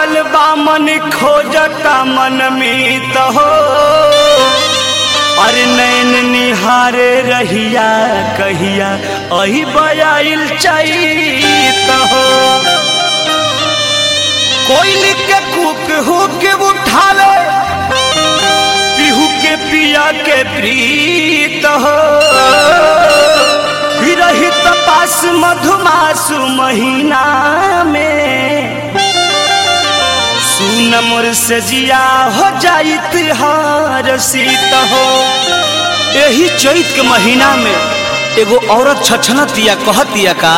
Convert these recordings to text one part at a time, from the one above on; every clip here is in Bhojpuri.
पागल बामन खोजता मन मीत हो अरे नैन निहारे रहिया कहिया अही बयाइल चैत हो कोयली के कुक हुक उठावे पिहू के पिया के प्रीत हो रही पास मधुमासु महीना में सुन मोर से जिया हो जाइत हार सीत हो यही चैत के महीना में एगो औरत छछनतिया कहतिया का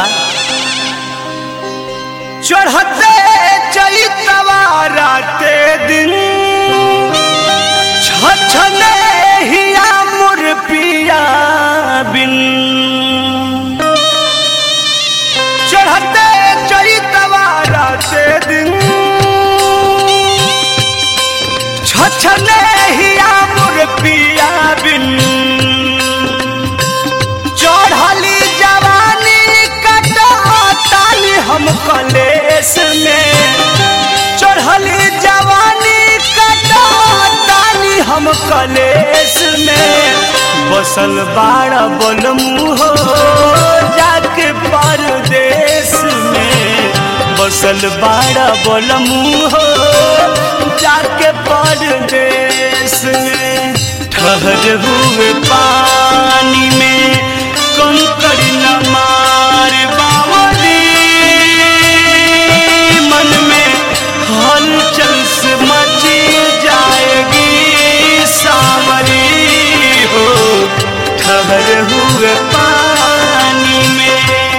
चढ़ते चैतवा राते दिन छछने हिया मोर पिया बिन चढ़ते चैतवा राते दिन छछने हिया मोर पिया बिन चढ़ली जवानी कटाताली हम कलेस में चढ़ली जवानी कटाताली हम कलेस में बसल बाड़ा बोलमू हो जाके परदेश में बसल बाड़ा बोलमू हो जाके परदेश में ठहर हुए पानी में कंकड़ न मार बावली मन में हलचल से मची जाएगी सावरी हो ठहर हुए पानी में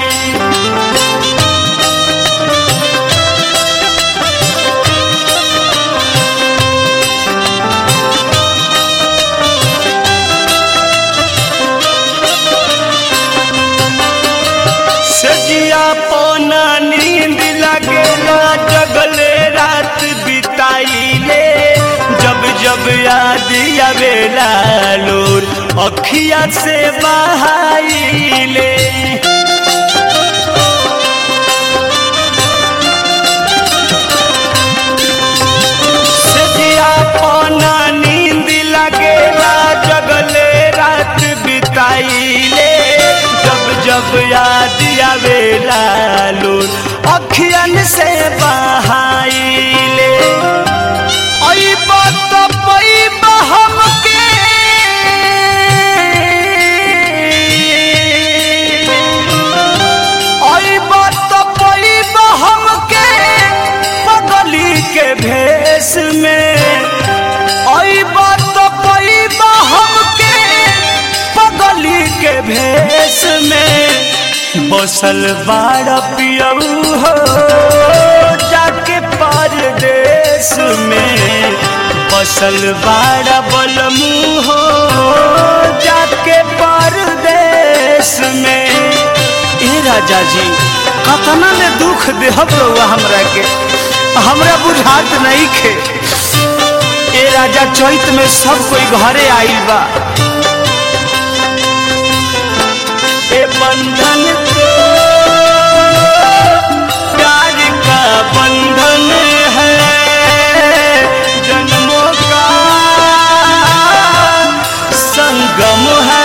सजिया पौना नींद लगेला जगले रात बिताइले जब जब याद आवेला लोर अखिया से बहाइले सजिया पौना नींद लगेला जगले रात बिताइले जब जब याद आवेला लोर अखियन से बहाइले आई बात पई बहम के आई बात पई बहम के पगली के भेष में आई बात पई बहम के पगली के भेष में बसल बाड़ पियऊ हो जाके परदेश में बसल बाड़ बलमू हो जाके परदेश में ए राजा जी कतना ले दुख देहब रहुआ हमरा के हमरा बुझात नहीं खे ए राजा चैत में सब कोई घरे आइल बा ए बंधन तो प्यार का बंधन है जन्मों का संगम है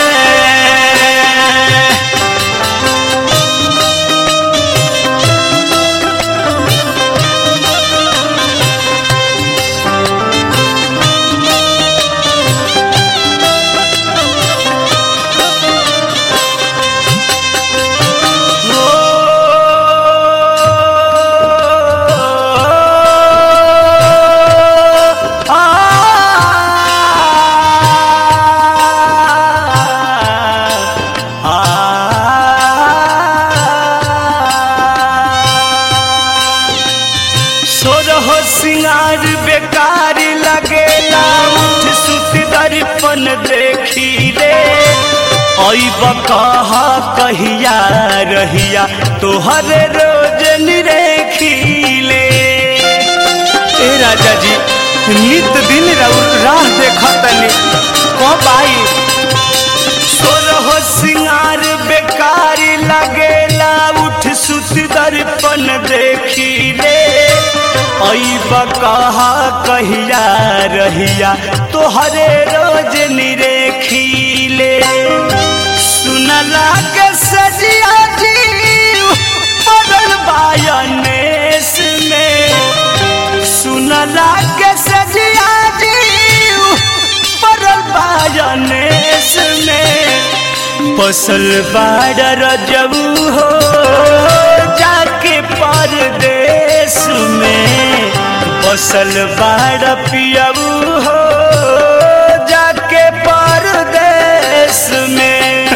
सोरहो सिंगार बेकार लगेला उठ सुत दर्पण देखी रे ऐब कहा कहिया रहिया तोहर रोज निरेखीले ए राजा जी नित दिन रउ- राह देखा तनी कब आई सोरहो सिंगार बेकार लगेला उठ सुत दर्पण देखी रे कहा कहिया रहिया तोहरे रोज निरेखीले सुनला के सजिया जीव पड़ल बायनेस में सुनला के सजिया जीव पड़ल बायनेस में बसल बाड़ रजबू हो जाके परदेश में बसल बाड़ पियबू हो जाके परदेश में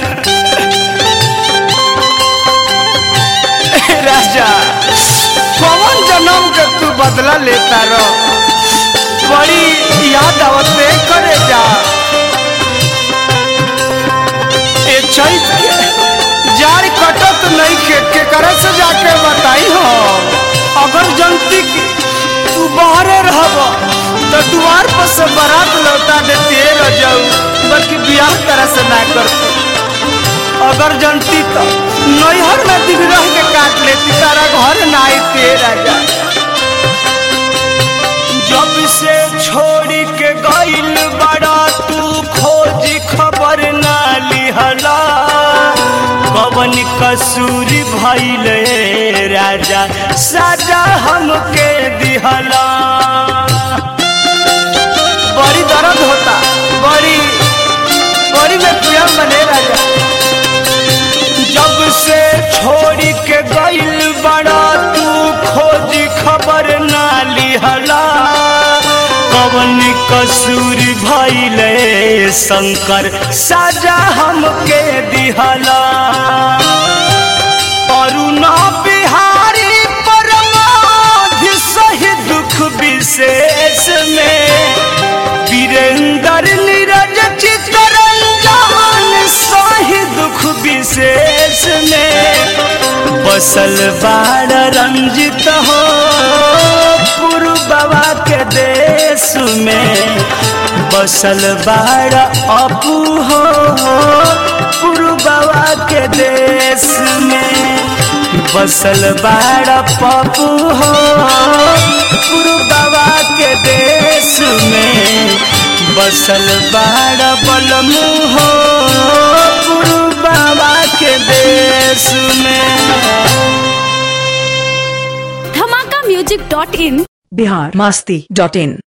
राजा कौन जन्म के तू बदला लेता रहो बड़ी याद आवते करे जा ए चैत के जारी कटत नहीं के केकरा से जाके बताई हो अगर जनती की तू बाहरे रहब तो द्वार पर से बारात लौटा देती रह जाऊ बल्कि बियाह तरह से ना करती अगर जनती तो नैहर में दिन रह के काट लेती तारा घर ना आती राजा जब से छोड़ी के गइल बड़ा तू खोजी खबर ना लिहला पवन कसूर भइल राजा साजा हमके दिहला बड़ी दर्द होता बड़ी बड़ी में पिया बने राजा जब से छोड़ी के गइल बड़ा तू खोजी खबर ना लिहला कवन कसूर भइले शंकर साजा हमके दिहला अरुणा बिहारी परमाधि सही दुख विशेष में वीरेंद्र नीरज चितरंजन सही दुख विशेष में बसल बाड़ रंजित हो पुरु बाबा के देश में बसल बाड़ अपू हो पुरु बाबा के देश में बसल बाड़ पप्पू हो पुरु बाबा के देश में बसल बाड़ बलमू हो पुरु बाबा के देश में धमाका म्यूजिक डॉट इन बिहार मस्ती डॉट इन